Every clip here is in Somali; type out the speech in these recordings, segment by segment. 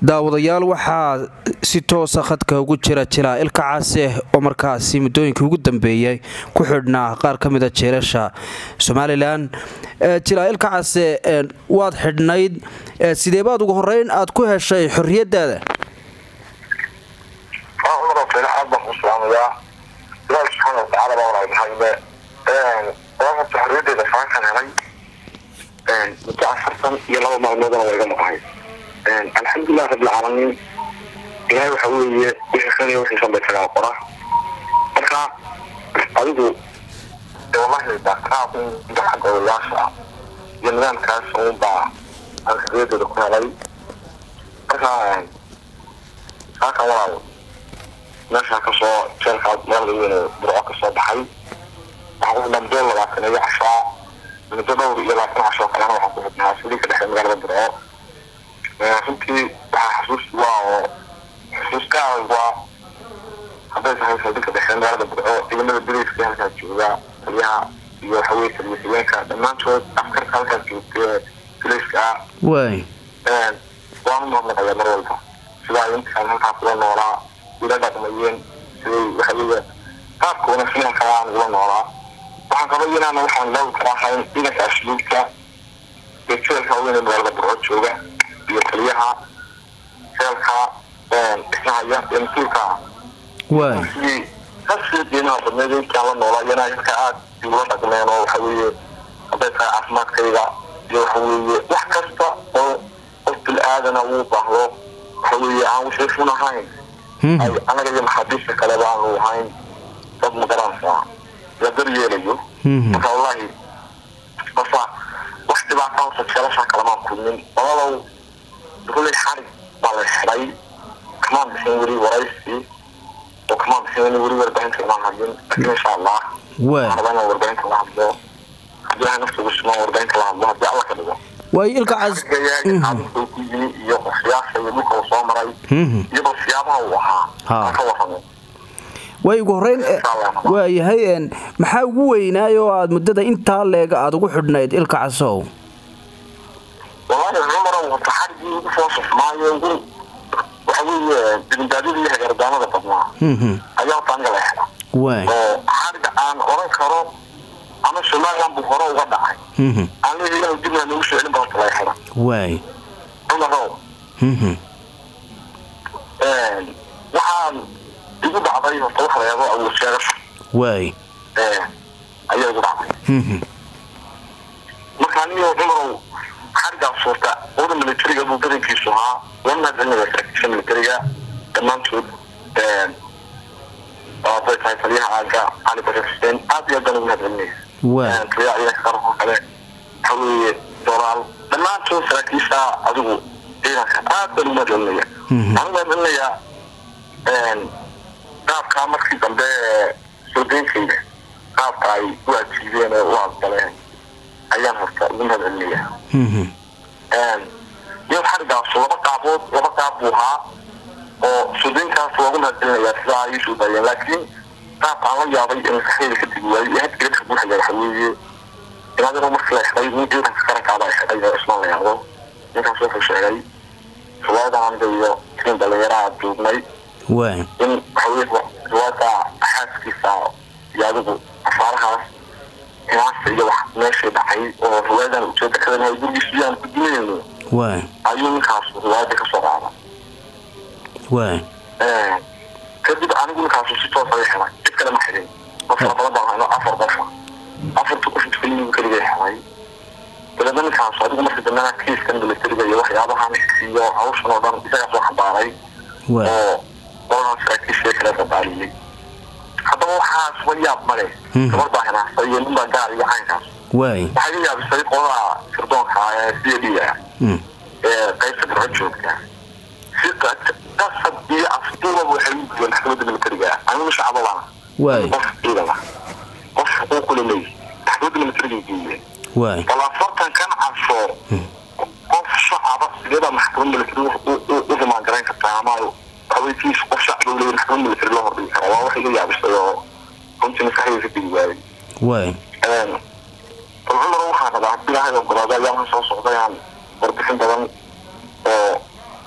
daawadayaal waxaa si toosa khadka ugu jira jilaa ilka case oo markaasi muddooyinkii ugu dambeeyey ku xidhnaa qaar ka mida jeelasha somalilan jilaa ilka case waad xidhnayd sideebaad ugu horeyn aad ku heshay xorriyadaada aad baan ku salaamayaa ilaahi subxaana watacaala baa walaadahayne waafata xorriyadeeda faankan helay muddo afartan iyo laba maalmoodana waa iga maqahay alxamdulilah rabbilcaalamiin ilaahay waxa weeye wixii khaniya wixii sanba isagaa qora marka adigu wallahi daaqaad xagga odayaasha ah iyo nidaamkaas uunbaa aan xorriyadeeda ku helay marka saakan walaal meeshaa kasoo jeelkaa magaalada weyn burco kasoo baxay waxaan ku xidhnaa muddo labaatan iyo cashaa muddo dhowr iyo labaatan cashoo kalena waxaan ku xidhnaa saliika dhexe magaalada burco runtii waxaa xasuus waa oo xusuuskaada waa hadday tahay saldika dhexe magaalada burco ciidamada beriiska halkaa jooga taliyaha iyo waxaweye taliya haweenka dhammaantood askarka halkaa joogta beriiska ah waay waanu mahadnaqayaa mar walba sidaa intaan halkaa kula noolaa ila dhaqmayeen siday waxaweye qaabka wanaagsan kala aan ula noolaa waxaan kaba inaan waxaan laawi kara ahayn ciidanka asluubka ee jeelka weyn ee magaalada burco jooga iyo taliyaha jeelka dhismahaya ee mas-uulka ah waay sidii kasii qiimaha badneed intaan la noolaa iyana halka aad igula dhaqmeen oo waxa weeye hadday tahay caafimaadkayga iyo waxa weeye wax kasta oo qof bil-aadana uu baahdo waxa weeye aan wixii fun ahayn ay anaga iyo maxaabiista kale baanu ahayn dad magaranaysaa la daryeelayo marka wallahi basa wax dhibaata horta jeelashaa kalamaan kulmin walaalow rullay xarig baa la xidhay kamaan bixin weli waraysi oo kamaan bixin weli warbaahinta imaan hadlin laakiin insha allah waay waxaan rabaa inaan warbaahinta la hadlo haddii ilahay nafta ugu sumaan warbaahinta la hadlo haddii alla ka dhigo waay ilka cas adinku ku yimi iyo qorshayaasha iyo dhulka uu soo maray iyadoo siyaabaha uu ahaa Ha. aan ka warramo waay ugu horeyn waayahay maxaa ugu weynaay oo aad muddada intaa leega aada ugu xidhnayd ilka casow wallahi cumarow horta xarigii ugu foosafmaayo ugu waxa weeye dibindaadida iyo hagardaamada badnaa ayaa horta aniga la xidha waay oo xariga aan oran karo ama somaliland buu hore uga dhacay aan leeyahay inuu dibna noogu soo celin ba horta la xidha waay cumarow waxaan igu dhacday horta wax la yabo awood sheegasho waay ayaa igu dhacday marka anigo cumarow xarigaas suurta oda militariga buu badankiisu ahaa waa mahadcelinaya saraakiisha militariga dhammaantood hadday tahay taliyaha aaga cali bashir xuseen aad iyo aad baan ugu mahadcelinaya waay taliyaha ciidanka qaranka oo kale waxa weeye doraal dhammaantood saraakiisha adigu ciidanka aad baan ugu mahadcelinaya waxaan ugu mahadcelinayaa qaabkaa markii dambe soo deynkayga qaabka ay u ajiibeen ee u aqbaleen ayaan horta ugu mahadcelinaya iyo xarigaas laba qaabood laba qaab buu ahaa oo suudeynkaas loogu mahadcelinayaa sidaa ay iisuu dayeen laakiin qaabka aan la yaabay ee maskaxdeyda ka digi waayey ee hadda geedka buuxaya waxa weeye inaadinoo markii la xidhay nin ciidanka qarankaaba ay xidhay oo ismaan la yahdo ninkaas wuxuu sheegay riwaayada aniga iyo tiim dhallinyaraha joognay waay in waxaweye riwaayada xaaskiisa iyo adigu afaarahaas himaasta iyo wax meeshii dhacay oo riwaayadan ujeeda kadan ay gurigiisa aan ku dimayno waay ayuu ninkaas riwaayada kasoo qaada waay kadib anigu ninkaasu si toosa i xidhay cid kale ma xidhin qof fara badan baan hayno afar qofa afarta qof keliyu keliga xidhay dabeedna ninkaas adigu markii dambena kiiskan militariga iyo waxyaabahan iyo hawshan oo dhan isagaa soo xambaaray waay oo qolahan saraakiisha kale dabaaliyey haddaba waxaas wa yaab male gabar baa hinaastay iyo nin baa gaar iyo caynkaas waay waxaa iga yaabisay qolada sirdoonka ee c d ah ee qaybta burco joogta si qasab iyo afduubaba waxay u gudbeen maxkamadda militariga ah anigu shacabo baan waay qof ciidan ah qof xuquuq kule leeyahy maxkamadda militariga geeyeen waay bal afartan kan cabso qof shacaba sideebaa maxkamad militari u rumaan garayn kartaa ama haweenkiis qof shacba u leeyahy maxkamad militari loo hordhigi karaa waa wax iga yaabisay oo runtii maskaxdayda ka digi waayey waay bal cumar waxaan rabaa haddii ilaahay ogolaado ayaan soo socday aan warbixin badan oo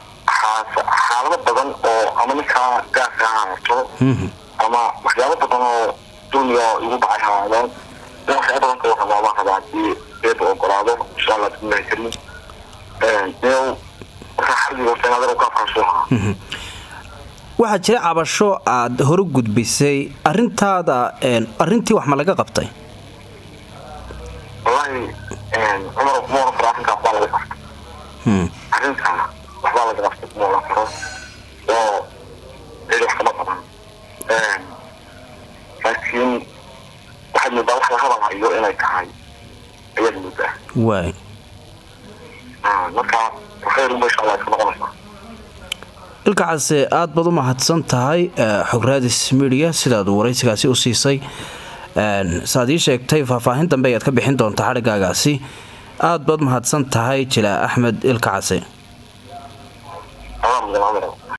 markaas xaalado badan oo ama ninkaa gaarka ha haato ama waxyaabo badan oo dulmiga igu dhacay haadeen in waxyaaba badan ka warrama baan rabaa haddii eeba ogolaado insha allah bismillahi kariim new markaa xarbiga senadar ka afraasoo ahaa waxaa jira cabasho aad hore gudbisay arintaada arintii wax ma laga qabtay wallahi cumar kuma oran karo arrinkaa waxbaa laga qabtay arrintaa waxbaa laga qabtay kuma oran karo oo cidi wax kama qaban laakiin waxaad moodaa wax la hadalhayo inay tahay ayaad moodaa waay marka khayr unba insha allah iska noqonaysaa ilka case aad baad u mahadsan tahay xograadis midiya sidaad waraysigaasi u siisay saaad ii sheegtay faahfaahin dambe ayaad ka bixin doontaa xadhigaagaasi aad baad mahadsan tahay jilaa axmed ilka case